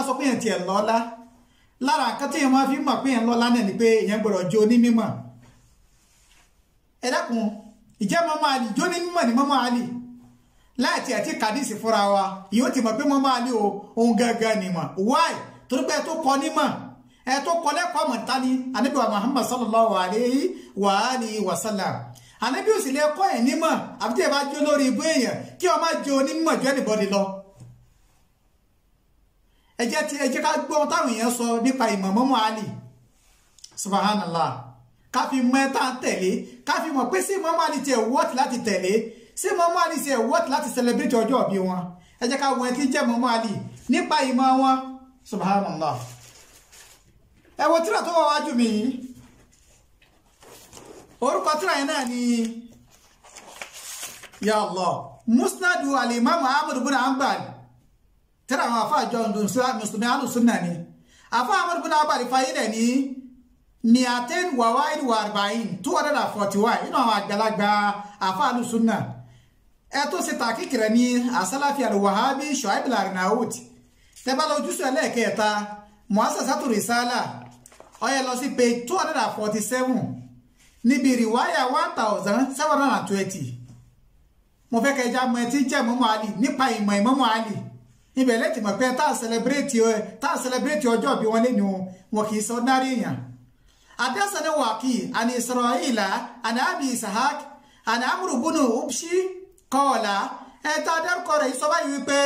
sọ pé yẹn tiẹ̀ lọ́lá lára nǹkan tí yẹn máa fi mọ̀ pé yẹn lọ́lá náà ni pé yẹn gbọ́dọ̀ jó onímọ̀ ẹ dákun ìjẹ́ mọ́mọ́ àlì jó onímọ̀ ni mọ́mọ́ àlì láti àti kàdísì fúnra wa yóò ti mọ̀ pé mọ́mọ́ àlì o òun gangan ni mọ̀ wáì torí pé ẹ tó kọ nímọ̀ ẹ tó kọ lẹ́kọ̀ọ́ mọ̀ tani Ànábì wa Muhammad sallallahu alayhi wa alihi wa sallam Ànábì ò sì lè kọ́ ẹ̀ nímọ̀ àbí tí ẹ bá jó lórí ibú èèyàn kí ọ má jó onímọ̀ jó ẹnìbọdì lọ ẹ jẹ́ ti ẹ jẹ́ ká gbọ́ táwọn èèyàn sọ nípa ìmọ̀ mọ́mọ́ àlì subhanallah ká fi mọ ẹ tá à ń tẹ̀lé ká fi mọ̀ pé sí mọ́mọ́ àlì tiẹ̀ wọ́ọ̀tì láti tẹ̀lé sí mọ́mọ́ àlì tiẹ̀ wọ́ọ̀tì láti celebrate ọjọ́ ìbí wọn ẹ jẹ́ ká wọ ẹ tí ń jẹ́ mọ́mọ́ àlì nípa ìmọ̀ wọn subhanallah ẹ wo tíra tó wà wájú mi yìí orúkọ tíra yẹn náà ni ya Allah musnadu alimami ahmadu bin hanbal tíra àwọn afa àjọ mùsùlùmí alùsùnà ni afa ahmadu bin hanbal fayilẹ̀ ní miaten wawaid wa arba'in two hundred and forty one inú àwọn àgbàlagbà afa alùsùnà ẹ tó ṣe tàkìkì rẹ ní asálàfi alwahabi shuaib al-arnaut tẹ́bá lọ ojúṣe ẹlẹ́ẹ̀kẹta muasasatu risala ó yẹ lọ sí page two hundred and forty seven níbi rìwáyà one thousand seven hundred and twenty mo fẹ́ kẹjá mọ ẹ tí jẹ́ mọ́mọ́ àlì nípa ìmọ̀ ìmọ̀mọ́ àlì ibẹ̀ lẹ́tì mọ̀ pé tá a celebrate ẹ tá a celebrate ọjọ́ bí wọ́n lé ní wọn kì í sọ náírà èèyàn adásánà wàkì àni isra'ila àni abi isahak àni amúrù bùnú ubshi kọ́ọ̀lá ẹ̀ tá a dárúkọ rẹ̀ yìí sọ báyìí wípé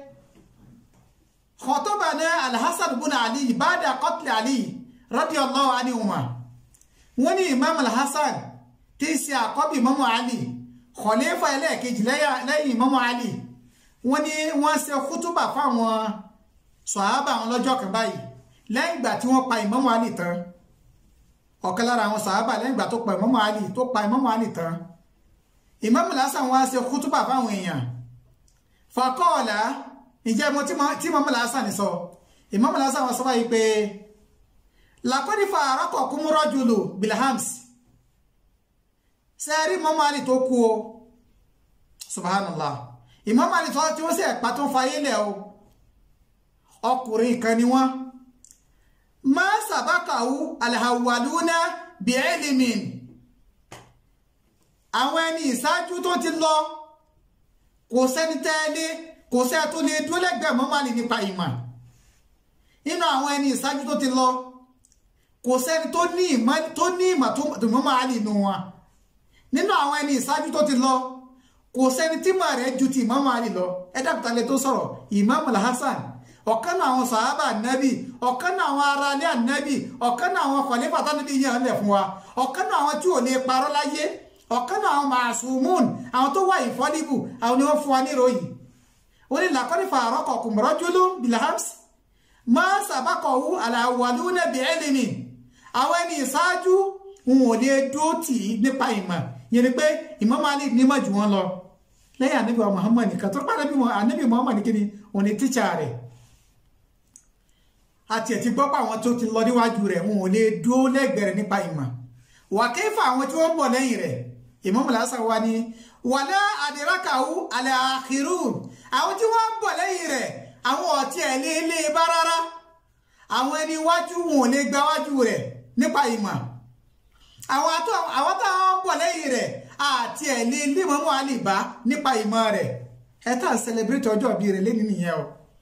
khatobana alhassan bùnú ali bada qatl ali radiyallahu anhuma wọ́n ní imam alhassan tí í ṣe àkọ́bí mọ́mọ́ ali khalifa ẹlẹ́ẹ̀kejì lẹ́yìn mọ́mọ́ ali wọ́n ní wọ́n ṣe kútúbà fáwọn sọ̀hábà wọn lọ́jọ́ kan báyìí lẹ́yìn ìgbà tí wọ́n pa ìmọ́mọ́ ali tán ọ̀kan lára àwọn sọ̀hábà lẹ́yìn ìgbà tó pa ìmọ́mọ́ ali tó pa ìmọ́mọ́ ali tán imam alhassan wọ́n ṣe kútúbà fáwọn èèyàn faqala ìjẹ́ mo tí mọ́mọ́ alhassan sọ imam alhassan wọ́n sọ báyìí pé lakọ́ni fa àrọ́kọ̀ kúmúrọ́ jùlọ bilhams sẹ́ẹ̀rí mọ́mọ́ àlì tó kú o subhanallah ìmọ́mọ́ àlì tí wọ́n sì ẹ̀pá tó ń fa ayélẹ̀ o ọkùnrin kan ni wọ́n ma sàbákàwú alhawaluna bi'ilmin àwọn ẹni ìṣáájú tó ti lọ kò sẹ́ni tẹ́lẹ̀ kò sẹ́ tó lè dúró lẹ́gbẹ̀ẹ́ mọ́mọ́ àlì nípa ìmọ̀ nínú àwọn ẹni ìṣáájú tó ti lọ kò sẹ́ni tó ní ìmọ̀ tó ní ìmọ̀ tó mọ́ máa lè nù wọn nínú àwọn ẹni ìṣáájú tó ti lọ kò sẹ́ni tí mọ̀ rẹ̀ ju ti ìmọ̀ máa lè lọ ẹ dábìtà lè tó sọ̀rọ̀ Imam al-Hasan ọ̀kan náà àwọn sàhábà ànábì ọ̀kan náà àwọn ará ilé ànábì ọ̀kan náà àwọn kọ̀lẹ́fà tánàbí yẹn lẹ̀ fún wa ọ̀kan náà àwọn tí ò lè parọ́ láyé ọ̀kan náà àwọn màṣúmùn àwọn tó wà ìfọ́nibù àwọn ni wọ́n fún wa níròyìn ó ní làkọ́nífà àrọ́kọ̀kùn rọ́júlú bilhams máa sàbákọ̀wú àlàwàlú nẹ́bí ẹ́lìmì àwọn ẹni ìṣáájú wọn ò lè dúró tì í nípa ìmọ̀ yẹn ni pé ìmọ̀ máa lè nímọ̀ jù wọ́n lọ lẹ́yìn ànábì wa Muhammad nìkan tó pàdé ànábì Muhammad nìkan ni òun ni tíṣà rẹ̀ àti ẹ̀ ti gbọ́ pé àwọn tó ti lọ níwájú rẹ̀ wọn ò lè dúró lẹ́gbẹ̀ẹ́ rẹ̀ nípa ìmọ̀ wà kéfà àwọn tí wọ́n bọ̀ lẹ́yìn rẹ̀ Imam Al-Hasan wa ni wàlá àdìrákàwú àlẹ́ àkìrú àwọn tí wọ́n bọ̀ lẹ́yìn rẹ̀ àwọn ọ̀tí ẹ̀ lé lé bá rárá àwọn ẹni iwájú wọn ò lè gba wájú rẹ̀ nípa ìmọ̀ àwọn táwọn bọ̀ lẹ́yìn rẹ̀ àti ẹ̀ lé lé mọ́mọ́ àlìbá nípa ìmọ̀ rẹ̀ ẹ tá à celebrate ọjọ́ ìbí rẹ̀ lẹ́nu nìyẹn o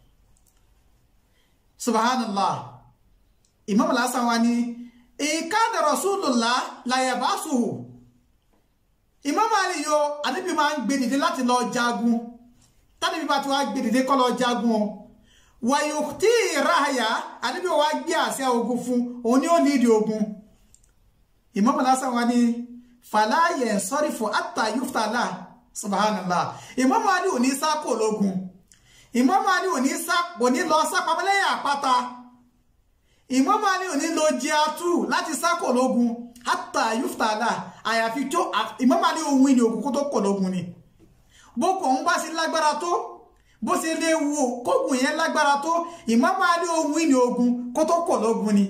subhanallah Imam Al-Hasan wa ni ìkádà rasulullah làyàbásùhù Imam Ali yo àníbi máa ń gbé dìde láti lọ jagun tánibí bá ti wá gbé dìde kọ́ lọ jagun o wàyò tí ìráhàyà àníbi wá gbé àṣẹ ogun fún òun ni ó ní ìdí ogun Imam Al-Hasan wa ni fàlàyé sọ́rí fún àtà yuftala subhanallah Imam Ali ò ní sákò lógun Imam Ali ò ní lọ sápamọ́lẹ́yìn àpáta Imam Ali ò ní lọ jẹ́ atú láti sákò lógun àtà yuftala àyàfi tó Imam Ali òun ìní ogun kó tó kò lógun ni boko òun bá sí lágbára tó bó ṣe lè wo kógun yẹn lágbára tó Imam Ali ohun ìní ogun kó tó kò lógun ni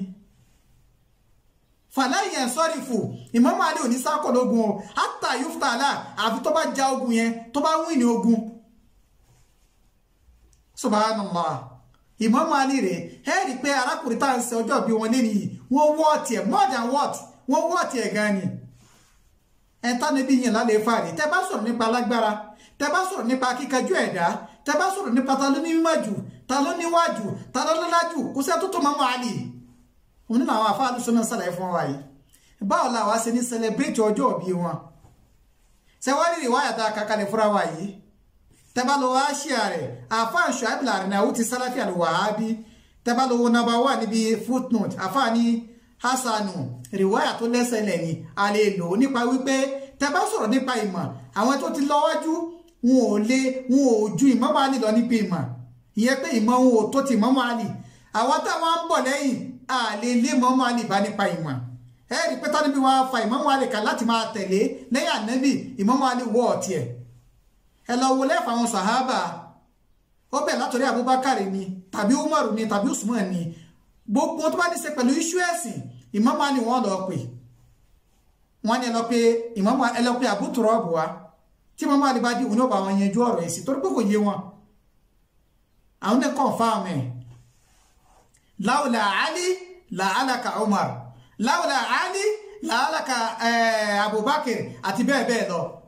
fàlàyé sọ́rí fò Imam Ali ò ní sákò lógun o àtà yuftala àfi tó bá ja ogun yẹn tó bá win ní ogun subhanallah Imam Ali rẹ̀ ẹ rí i pé arákùnrin tá à ń ṣe ọjọ́ bí wọn lẹ́nu yìí wọ́n wọ́ọ̀tì ẹ̀ more than what wọ́n wọ́ọ̀tì ẹ̀ gan ni ẹ tá níbi yìí lálẹ́ fàárì tẹ bá sọ̀rọ̀ nípa alágbára tẹ bá sọ̀rọ̀ nípa kíkanjú ẹ̀dá tẹ bá sọ̀rọ̀ nípa ta ló ní mímọ́ jù ta ló níwájú ta ló lọ́lá jù kó sẹ́ tó tó Imam Ali òun nínú àwọn afáàlù sọ́nà sàlàyé fún wa yìí báwo la wá ṣe ní celebrate ọjọ́ bí wọn ṣe wá rí ìwáyà tá a kàkàlẹ̀ fúnra wa yìí tẹ́bá lọ wá ṣíà rẹ̀ àfáà Shuaib al-Arnaout ti Salafi al-Wahabi tẹ́bá lọ wo nàbà wà níbi footnote àfáà ní hasanu rìwáyà tó lẹ́sẹ̀ lẹ́yìn a lè lò ó nípa wípé tẹ́bá sọ̀rọ̀ nípa ìmọ̀ àwọn tó ti lọ́wọ́jú wọn ò lè wọn ò ju Imam Ali lọ nípa ìmọ̀ ìyẹn pé ìmọ̀ wọn ò tó ti Imam Ali àwọn táwọn ń bọ̀ lẹ́yìn a lè lé Imam Ali bá nípa ìmọ̀ ẹ rí pé tánibí wa fa Imam Ali kan láti máa tẹ̀lé lẹ́yìn ànábì Imam Ali wọ́ ọ̀tí ẹ̀ ẹ lọ wo lẹ́fà àwọn sàhábà ó bẹ̀ látọ̀rí Abubakar ni tàbí Umaru ni tàbí Usman ni gbogbo tó bá ní ṣe pẹ̀lú iṣu ẹ̀sìn Imam Ali wọ́n lọ pè wọ́n ní ẹ lọ pé Imam ẹ lọ pé Abu Turab wa tí Imam Ali bá di òun náà bá wọn yanjú ọ̀rọ̀ ẹ̀sìn torí pé kò yé wọn àwọn ní confirm ẹ̀ láwùlà Ali làálàkà Umar láwùlà Ali làálàkà Abubakar àti bẹ́ẹ̀ bẹ́ẹ̀ lọ